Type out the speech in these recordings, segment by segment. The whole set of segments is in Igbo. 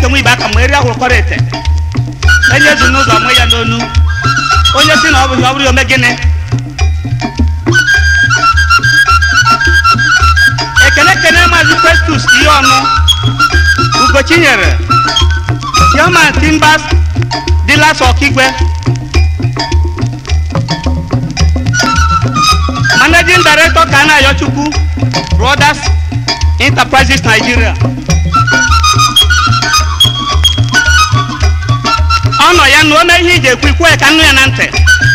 ka nwe ibe aka ma eri ahụrụkọrọ ete enye ezi n'ụzọ mụ ya n'onu onye si na ọ bụghị ọ bụrụ ya ome gịnị ekele kene maazị festus ihe ọnụ ugochinyere chairman timbers dealers ọkigwe managing director kana ayochukwu brothers enterprises nigeria ọ nọ ya na ome ihe iji ekwu ikwu ya ka nnu ya na ntị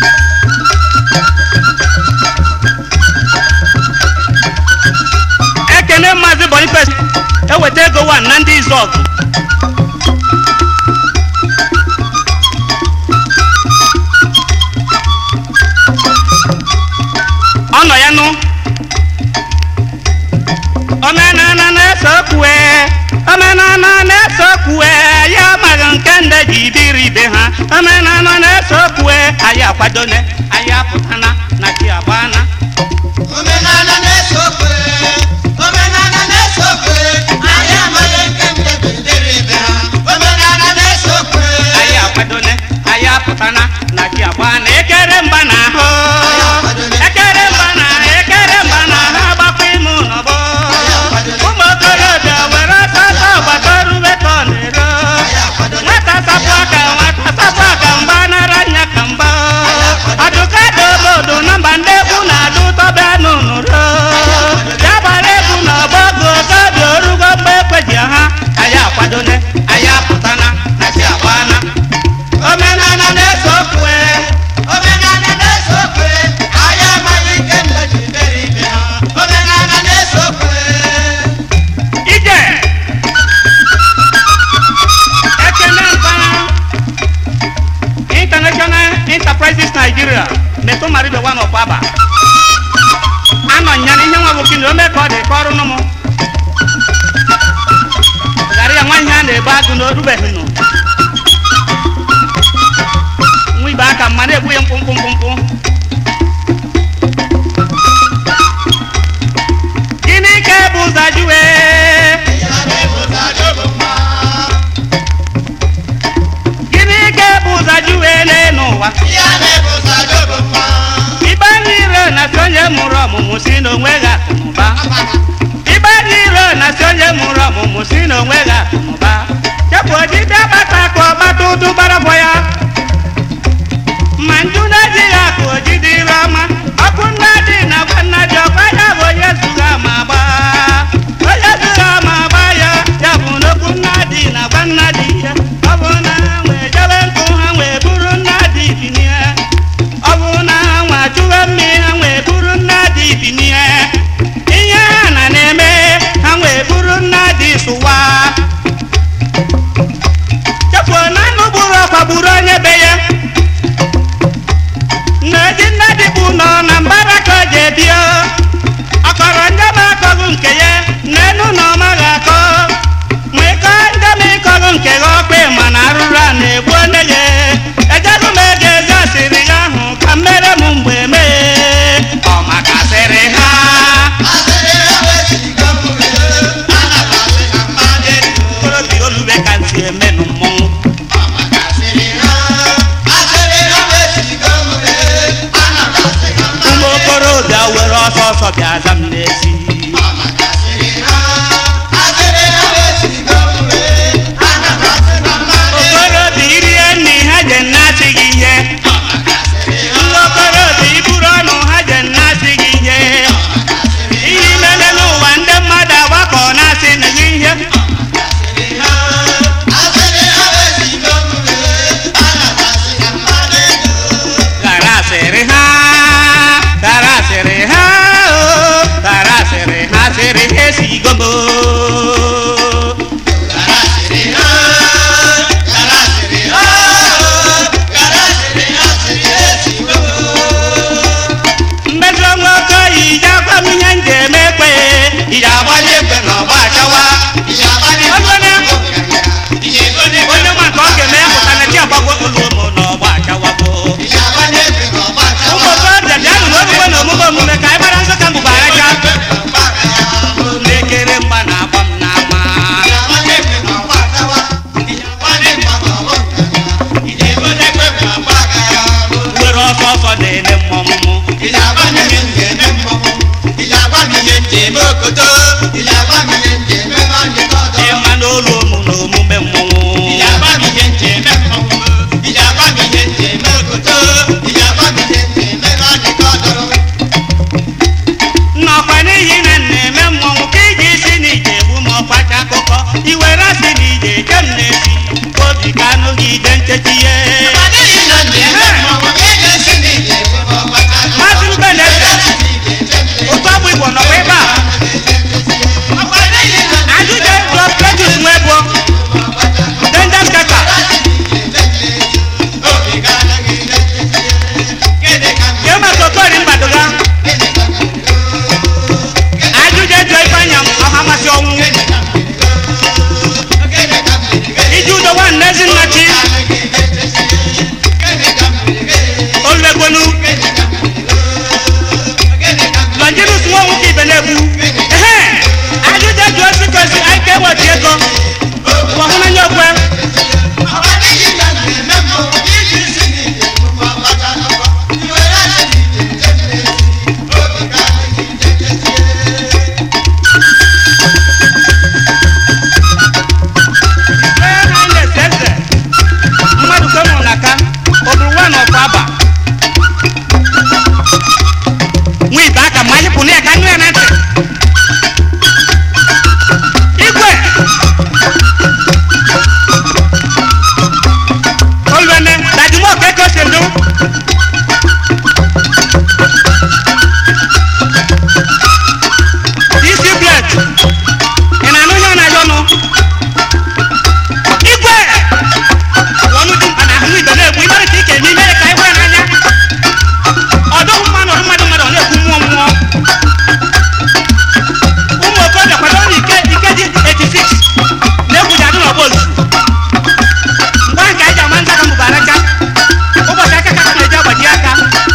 ekene maazị boniface eweta ego wan na ndị izọgụ ọ nọ ya nụ omenana na-ese okwue omenana na-ese okwue ya amaghị nke nde ji biri ibe ha omenana na-ese okwue anyị akwadone anyị apụtana na chi agbana Omenala na-ese okwe, omenala na-ese okwe, anyị amaghị nke ndị bidoro ibe ha. Omenala na-ese okwe, anyị akwadone anyị apụtana na chi agbana ekere mba na ahụ ekere mba na ekere mba na ahụ agbakwa ime ụlọbọ ụmụ okorobịa were ọsọsọ gbatorube ka ọ na-ero nwata sapụ aka nwata sapụ aka mgba nara nya ka mgba adụka dị obodo na mba ndị egwu na-adụ tọbe n'ụnụro ya gbara egwu na ọgbọgụ okobi orugo mgbe ekweji ha anyị akwadone anyị apụtana na chi agbana omenala na-ese okwe omenala na-ese okwe, anyị amaghị nke ndị bidoro ibe ha. Omenala na-ese okwe. ije ekene mpana international enterprises nigeria metụ maribe wan of aba anọ nya na ihe nwa bụ kini ome ka ọ dị ka ọrụ nụmụ ghara ya nwa ihe a na-ebu agụ na orubeghị nụ nwa ibe aka mma na-egbu ya mkpụmkpụ mkpụmkpụ gịnị ka ebu ụzọ jụwe Ya na-ebu ụzọ adọgbu mma. gịnị ka ebu ụzọ jụwe n'elu ụwa Ya na-ebu ụzọ adọgbu mma. ibe n'ire na si onye mụrụ ọmụmụ si n'onwe gị akụnụba ibe n'ire na si onye mụrụ ọmụmụ si n'onwe gị akụnụba chepụ dibịa gbata ka ọ gbata ụdụ gbarabọ ya ma nju na-ejighị akụ ojidi ire ọma ọkụ nna dị na gwa nna dị ọkwa ya bụ onye zụga ama agba onye zụga ama agba ya ya bụ n'okwu nna dị na gwa nna dị ya ọ bụ na ha nwee jebe nkụ ha wee buru nna dị binie ọ bụ na ha nwa chụwe mmiri ha wee buru nna dị binie ihe ha na na-eme ha wee buru nna dị sụwa chefuo na anụ gburu ọkwa gburu onye be ya nneji nne dịkpu nọ na mbara ka o ji ebio ọkọrọ ndị ma akọghị nke ya n'enu na ọ maghị akọ ma ịkọ ndị ma ịkọghị nke gị ọkpị mana arụrụ a na-egbu onye ya ejego m ego ezi asịrị ya ahụ ka mmere m mgbe mee ọ makasịrị ha Asịrị ha wee ziga m wee, ana m asị ha mmadụ elu. okorobịa olube ka ntị emenụ mmọnwụ Ọ makasịrị ha, asịrị ha wee ziga m wee, ana m asị ha mmadụ ụmụ elu. okorobịa were ọsọ ọsọ bịa za m n'ezi Ọ makasịrị ha, asịrị ha wee ziga m wee, ana m asị ha mmadụ elu. okorobịa irie nri ha je nnasị gị ihe Ọ makasịrị ha, ndị okorobịa iburu ọnụ ha je nnasị gị ihe ihe imele n'ụwa ndị mmadụ agbakọ na-asị na gị ihe asịrị ha, asịrị ha wee ziga m wee, ana m asị ha mmadụ elu. gara asịrị ha gara asịrị ha o egbu ehe ajụjụ eji osi kosi anyị ka eweta ego ọhụnanya okwe ee ha na-ese eze mmadụ ka mụrụ n'aka ọ bụrụ nwa na ọkwa aba nwa ite aka ma anyị pụrụ ya ka nụ ya na ntị igwe olwene dajumo keke osendu isi blet ị na-anụ ihe ọ na-ayọ nụ igwe ọnụ dị mkpa na ahụ ibe na-egbu imere ka ike eme imere ka anyị hụ ya n'anya ọdụghị mma na ọdụ mmadụ mmadụ ọ na-ekwu mmụọ mmụọ ụmụ okorobịa kwado na ike ike dị 86 na-egwuji adụ n'ọgba ozu mgbe ahụ ka anyị ji ama nza ka mbụbara aka ụbọchị aka ka na-eji agbaji aka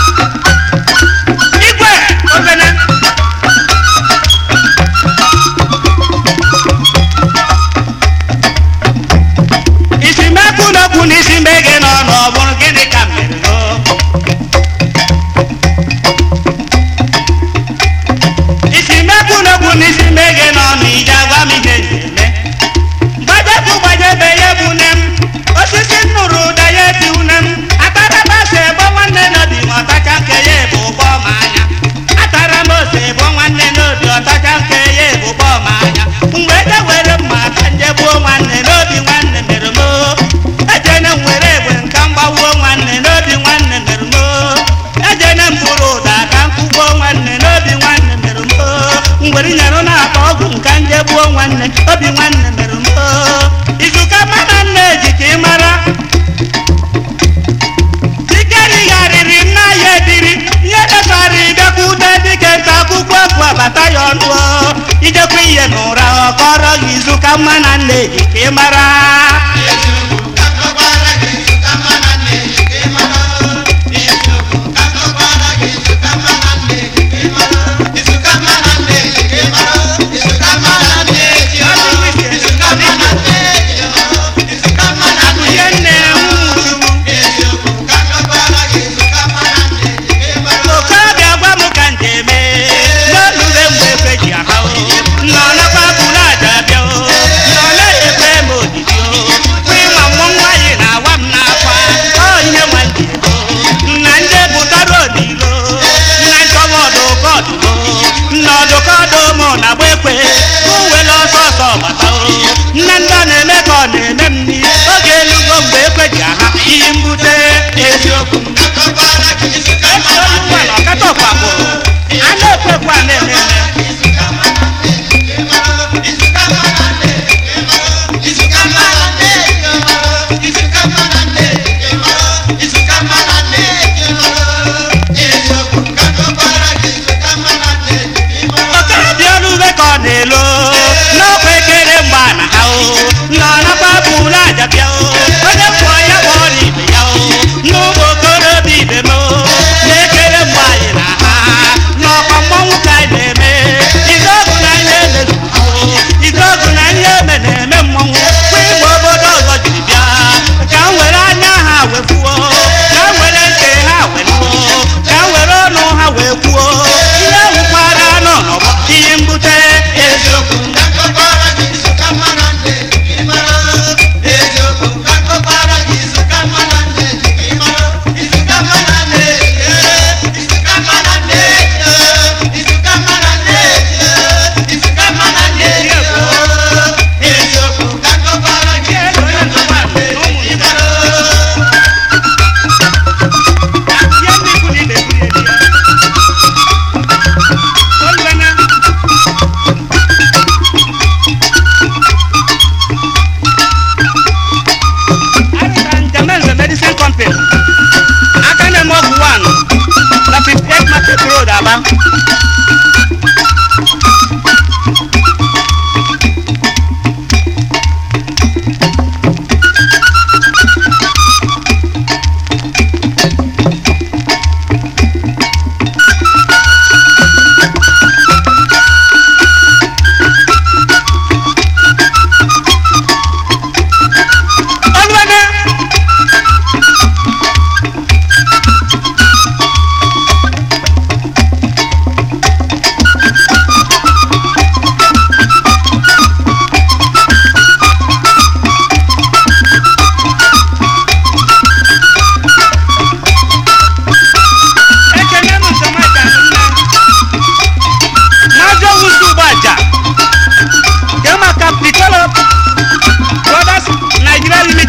igwe obene isi mekwu n'okwu na isi mbege nọ n'ọbụrụ gịnị ka mere o isi mekwu n'okwu na isi mbege nọ n'ije agwa m ihe na-eme gbajepụ gbajebe ya bụ nne m osisi nnụrụ ụda ya eti une m atarabasa ebo nwanne n'obi ma ọtacha nke ya ebu ụgbọ m anya atara m ose ebo nwanne n'obi ọtacha nke ya ebu ụgbọ m anya mgbe eje were mma ka nje gbuo nwanne n'obi nwanne mere m o. ejene m were egbe nka mgbawuo nwanne n'obi nwanne mere m o. ejene m bụrụ ụda ka m kụgbuo nwanne n'obi nwanne mere m o. ngwere nyere na-akpa ọgwụ nka nje gbuo nwanne obi nwanne mere m o. izuka mana nne ji ka ị mara dikerigharịrị nna ya ediri ihe dọtara ịbịakwute dike nta akwụkwọ efu abata ya ọnụ o. ijekwa ihe n'ụra ọ kọrọ gị izuka mma na nne ji ka ị mara ihe nne nwụrụ okorobịa gwa m ka nje eme n'olule mgbe ekwe ji aha o nọ nakwa bụrụ aja bịa o nọ na-ekwe m odidi o kwa ịnwa mmụọ nwaanyị na-awa m n'akwa ọ ihe nwa nje o nna ndị pụtara odilo nna nchọba ọdụkọdụ o nna ọdụkọdụ mụ na gba ekwe uwele ọsọ ọsọ bata o nne ndị ọ na-eme ka ọ na-eme m n'ihe oge elugo mgbe ekwe ji aha iyi mbute eziokwu esi olu nwa na ọkata ọkpakpụ a na-ekwekwe a na-eme eme okorobịa olu ube ka ọ na-elo n'ọkwa ekere mgbe a na ha o nọ nakwa bụrụ aja bịa o onye kwụọ ya bụ ọrụ ibe ya o n'ụmụ okorobịa ibe m o na-ekere mgbe anyị na ha n'ọkwa mmọnwụ ka anyị na-eme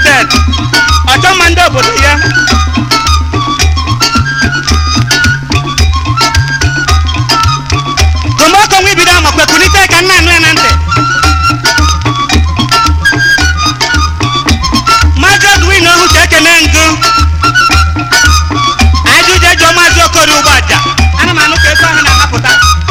limited ọchọmma ndị obodo ya komoko nwa ibido amakwe kulite ka nna anụ ya na ntị maazị odwin ohu ka ekene ngụ ajụjụ ejụọ maazị okori ụgbọ aja ana m anụ ka ego ahụ na-anapụta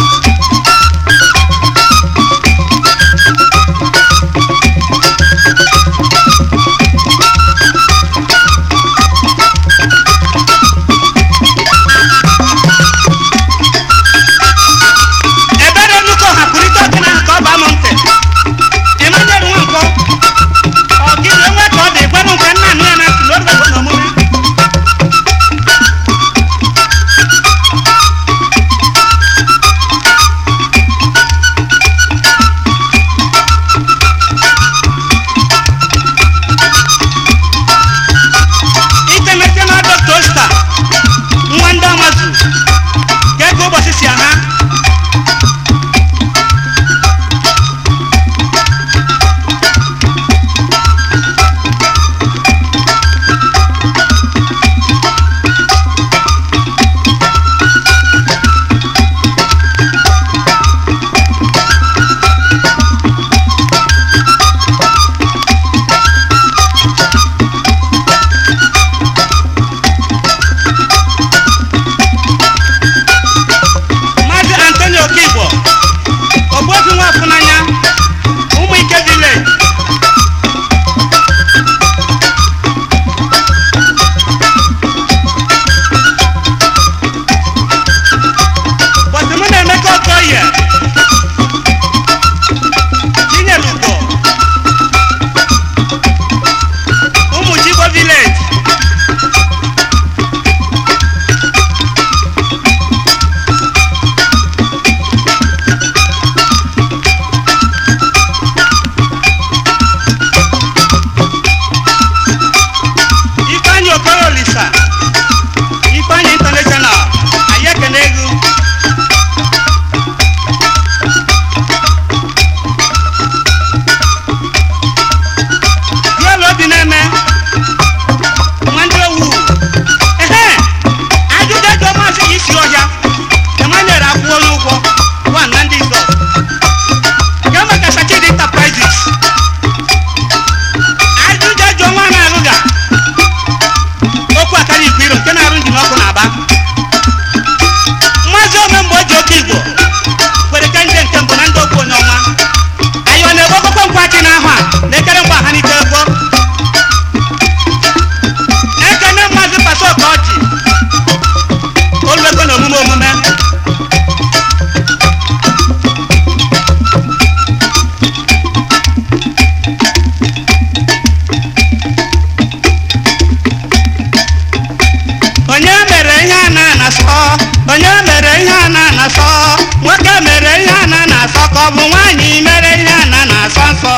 ebere nnukwu ọha kwurịta ọkụ n'ahụ ka ọ baa m ntị emmanuel nwankwọ ọgịrị onwe ka ọ dị gwanụ nke nna anụ ya na ntị na orubego n'omume international doctor star nwa ndị amazu ka ego ụbọchị si aha maazị antonio okigbo ogbuobi nwafunanya ụmụ ike village bọsị mụ na emeka okoye chinyere ugo ụmụ chigbo village ifeanyị okoro olisa ifeanyị international anyị ekene egwu duelu obi na-eme nwanne owu ehe ajụjụ ego maazị isi ọhịa emmanuel akwụola ụgwọ one na ndị izọ nke maka sachid enterprises ajụjụ ego nwa na-alụga okwu akara igwe iro nke na-arụ njin ọkụ na-aba mmazi ome mgbe o ji oke igbo kwere ka nje nke mbụ na ndị okwu onye ọma anyị ọ na-egbo okpokpo nkwachị n'ahụ a na-ekere mgbe ha n'ike egbo ekene mmazi pasa oke ọchị oluego na omume omume onye mere ihe a na-anasọ onye mere ihe a na-anasọ nwoke mere ihe a na-anasọ ka ọ bụ nwaanyị mere ihe a na-anasọ nsọ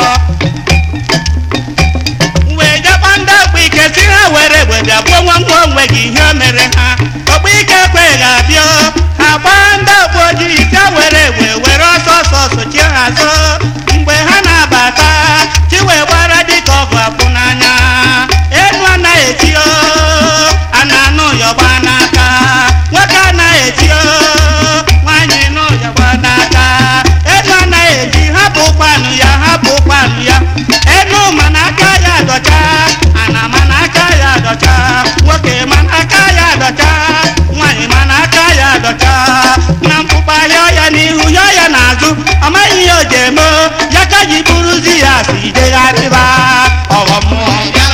wee jekwa ndị ọkpụ ike si ha were egbe bịa gbuo nwa nwa onwe gị ihe o mere ha ọkpụ ike kwe ga-abịa ha gbaa ndị ọkpụ ojii si ha were egbe were ọsọ ọsọ sochie ha azụ mgbe ha na-abata chi wee gbara dịka ọgụ akwụ n'anya enu anaghị eti o a na-anụ yọgba n'aka nwoke anaghị eti o nwaanyị nụ yọgba n'aka enu anaghị eji hapụ ụkpanụ ya hapụ ụkpanụ ya enu mana aka ya dọcha ana mana aka ya dọcha nwoke mana aka ya dọcha nwaanyị mana aka ya dọcha na mkpụkpa yọọ ya n'ihu yọọ ya n'azụ ọ maghị ihe o ji eme o, ya ka ji buruzi ya si degharịba ọghọ mmụọ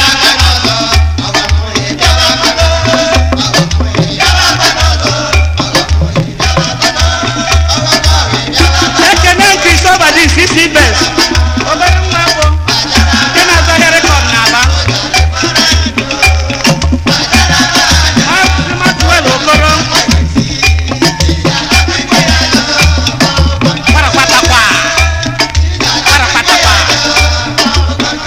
ekene kristoba dị sisi bes obere nwa bụ nke na-azọ ahịa rekọd n'aba Maazị Maxwell Okoro Kparakpatakwa. Kparakpatakwa.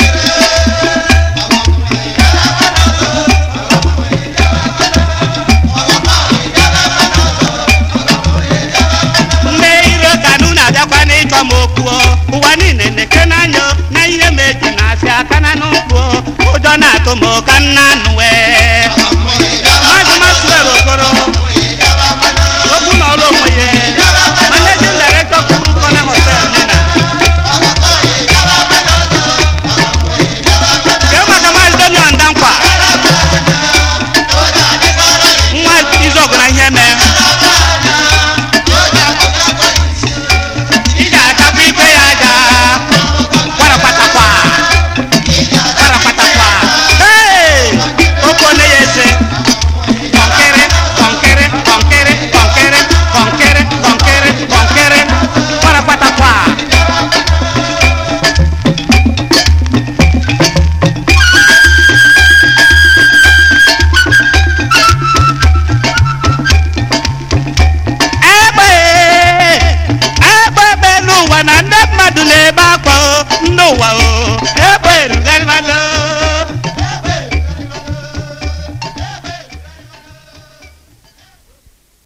omo ka nna nụ wee